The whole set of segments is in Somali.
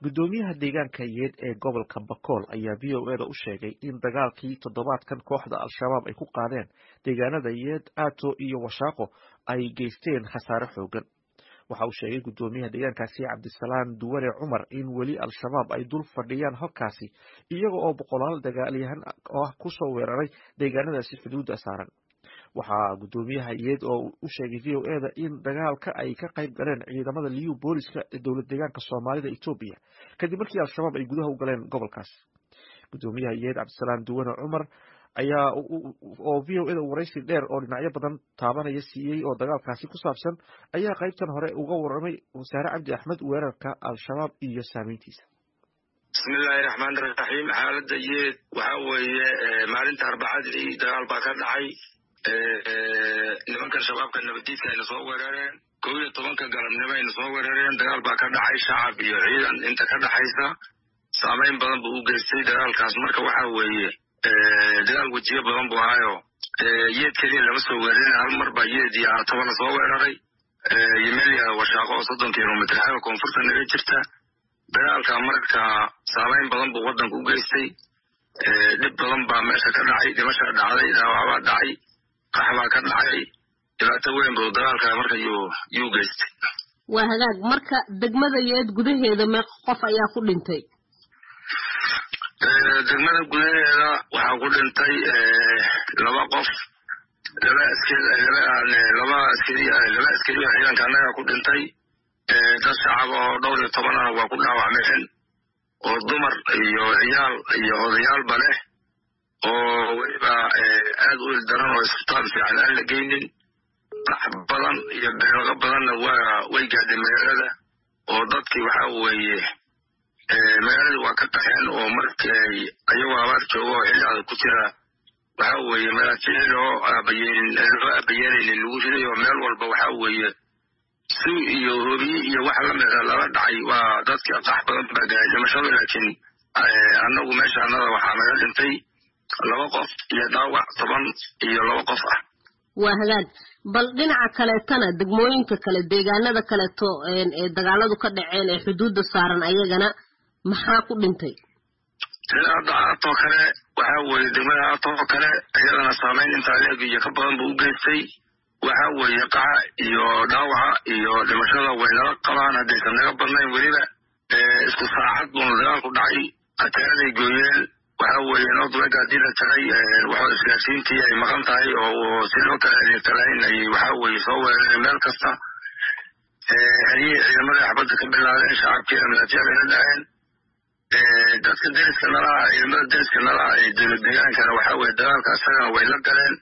guddoomiyaha deegaanka yeed ee gobolka bakool ayaa v o eda u sheegay in dagaalkii toddobaadkan kooxda al-shabaab ay ku qaadeen deegaanada yeed aato iyo washaaqo ay geysteen khasaare xoogan waxa uu sheegay guddoomiyaha deegaankaasi cabdisalaan duwane cumar in weli al-shabaab ay dul fadhiyaan halkaasi iyaga oo boqolaal dagaalyahan ah kusoo weeraray deegaanadaasi xuduudda saaran waxaa guddoomiyaha yeed oo u sheegay v o eda in dagaalka ay ka qayb galeen ciidamada liyu booliska ee dowlad deegaanka soomaalida etoobiya kadib markii al-shabaab ay gudaha u galeen gobolkaas guddoomiyaha yeed cabdisalaan duwane cumar ayaa oo v o eda waraysi dheer oo dhinacyo badan taabanaya siiyey oo dagaalkaasi ku saabsan ayaa qaybtan hore uga warramay wasaare cabdi axmed weerarka al-shabaab iyo saameyntiisa bismillaahi raxmaan raxiim xaaladda yeed waxa weeye maalinta arbacadii dagaal baa ka dhacay nimankan shabaabka nabadiidka ayna soo weerareen kow iyo tobanka galabnimo ayna soo weerareen dagaal baa ka dhacay shacab iyo ciidan inta ka dhaxaysa saameyn badan buu u geystay dagaalkaas marka waxa weeye dagaal wejiyo badan buu ahaayo yeed keliya lama soo weerarin hal mar baa yeed iyo aataba la soo weeraray iyo meel yaada washaaqo oo soddon kilomitr xagga koonfurta naga jirta dagaalka marka saameyn badan buu waddanka u geystay dhib badan baa meesha ka dhacay dhimashaa dhacday dhaawacbaa dhacay qaxbaa ka dhacay dhibaato weyn buu dagaalka marka yuu geystay waa hagaag marka degmada yeed gudaheeda meeq qof ayaa ku dhintay degmada gudaheeda waxaa ku dhintay laba qof laba laba askari laba askari oo ciidanka annaga ku dhintay dad shacab oo dhowr iyo tobanana waa ku dhaawacmeen oo dumar iyo ciyaal iyo odayaalba leh oo weliba aad u ildaran oo isbitaal fiican aan la geynin qax badan iyo beeloqo badanna waa way gaadhay magaalada oo dadkii waxa weeye magaaladii waa ka qaxeen oo markay ayagoo abaar jooga oo xilli adag ku jira waxa weeye malaakici loo aabayeelin loo aabayeelaynin lagu riday oo meel walba waxa weeye si iyo hobiye iyo wax lamida lala dhacay waa dadkii qax badan baa gaay dhimashada laakiin annagu meesha annada waxaa naga dhintay laba qof iyo dhaawac toban iyo laba qof ah waa hagaag bal dhinaca kaleetana degmooyinka kale deegaanada kaleeto ee dagaaladu ka dhaceen ee xuduudda saaran ayagana maxaa ku dhintay sida hadda aatoo kale waxa weeye degmada aatoo kale iyadana saameyn intaa leeg iyo ka badan buu u geystay waxa weeye qaxa iyo dhaawaca iyo dhimashada way nala qabaan haddaysan naga badnayn weliba isku saacad buuna dagaalku dhacay ateenaday gooyeen waxa weeye northweg haddii la tagay waxoo isgaarsiintii ay maqan tahay oo si loo kala adeegtalayn ay waxa weeye soo weerareen meel kasta xeryihii ciidamada xabadda ka bilaabeen shacabkiina madafyaa bayla dhaceen dadka deriska nalaha ciidamada deriska nalaha ee dowlad deegaankana waxa weye dagaalka isagana way la galeen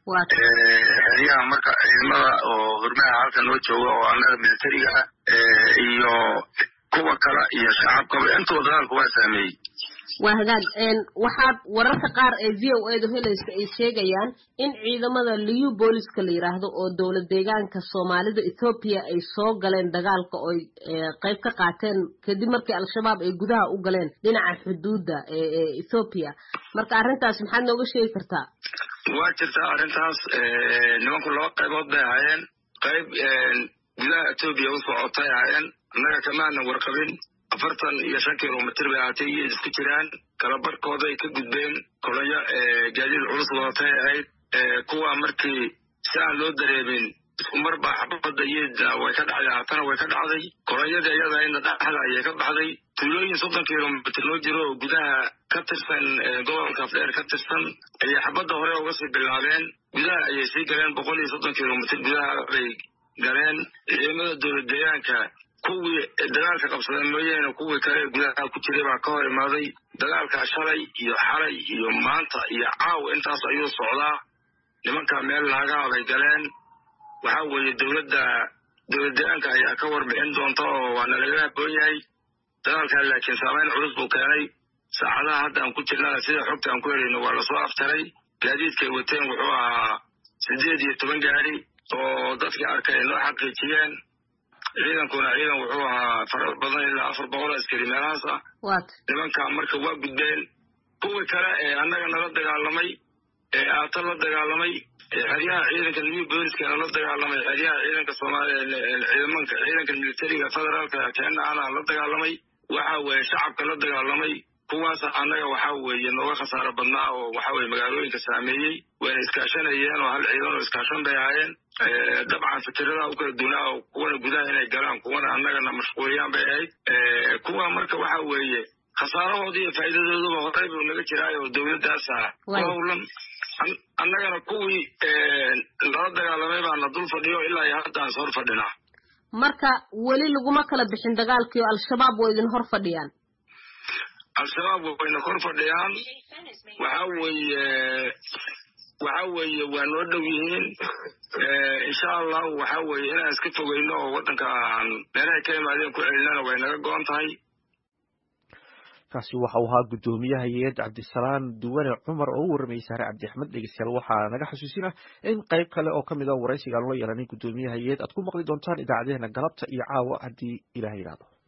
xeryaha marka ciidamada oo hurmaha halka noo jooga oo annaga militariga ah iyo kuwa kale iyo shacabkaba intuba dagaalku waa saameeyey waa hagaag waxaad wararka qaar ee v o edu helaysa ay sheegayaan in ciidamada liyu booliska la yidhaahdo oo dowlad deegaanka soomaalida ethoobiya ay soo galeen dagaalka ooy qayb ka qaateen kadib markii al-shabaab ay gudaha u galeen dhinaca xuduudda ee ethoobiya marka arrintaas maxaad nooga sheegi kartaa waa jirtaa arrintaas nimanku laba qaybood bay ahaayeen qayb gudaha etoobiya u socotay ahaayeen annaga kamaanan warqabin afartan iyo shan kilomitr bay ahaatay iyo isku jiraan kalabarkooda ay ka gudbeen kolonyo gaadiid culus wadatay ahayd kuwa markii si aan loo dareemin isku mar baa xabadda iyada way ka dhacday haatana way ka dhacday kolonyadii iyada ina dhaxda ayay ka baxday tuulooyin soddon kilomitr loo jiro oo gudaha ka tirsan gobolka afdheer ka tirsan ayay xabadda hore uga sii bilaabeen gudaha ayay sii galeen boqol iyo soddon kilomitr gudaha bay galeen ciidamada dowlad deegaanka kuwii dagaalka qabsadeen mooyaane kuwii kale gudaha ku jiray baa ka hor imaaday dagaalkaa shalay iyo xalay iyo maanta iyo caaw intaas ayuu socdaa nimanka meel laagaha bay galeen waxa weeye dowladda dowlad deegaanka ayaa ka warbixin doonta oo waana laga haboon yahay dagaalkaa laakiin saameyn culus buu keenay saacadaha hadda aan ku jirnana sida xogta aan ku helayno waa lasoo aftaray gaadiidkay wateen wuxuu ahaa siddeed iyo toban gaari oo dadkii arkay ay noo xaqiijiyeen ciidankuna ciidan wuxuu ahaa farar badan ilaa afar boqol askari meelahaas ah nimanka marka waa gudbeen kuwii kale ee annaga nala dagaalamay ee aata la dagaalamay xeryaha ciidanka new booliskana la dagaalamay xeryaha ciidanka soomaaliya ciidamanka ciidanka militariga federaalka keena ana la dagaalamay waxa weeye shacabka la dagaalamay kuwaas annaga waxa weeye nooga khasaaro badnaa oo waxa weye magaalooyinka saameeyey wayna iskaashanayeen oo hal ciidan oo iskaashan bay ahaayeen dabcan fikirada u kala dunaa oo kuwana gudaha inay galaan kuwana annagana mashquuliyaan bay ahayd kuwa marka waxa weeye khasaarahooda iyo faa'iidadooduba horey buu naga jiraayo oo dowladdaasa ku howlan annagana kuwii lala dagaalamay baana dul fadhiyo ilaa iyo hadda aan hor fadhinaa marka weli laguma kala bixin dagaalkii oo al-shabaab waa idin hor fadhiyaan al-shabaab wayna kor fadhiyaan waxa weeye waxa weeye waa noo dhow yihiin insha allahu waxa weeye inaan iska fogeyno oo waddanka aan meelahay ka imaadeen ku celinana way naga go-an tahay kaasi waxa uu ahaa guddoomiyaha hay-ad cabdisalaan duwane cumar oo u warramayay saare cabdi axmed dhegeystayaal waxaa naga xasuusina in qayb kale oo kamid a waraysiga aan la yeelanay guddoomiyaha hay-ad aad ku maqli doontaan idaacadeena galabta iyo caawa haddii ilaah yidhaahdo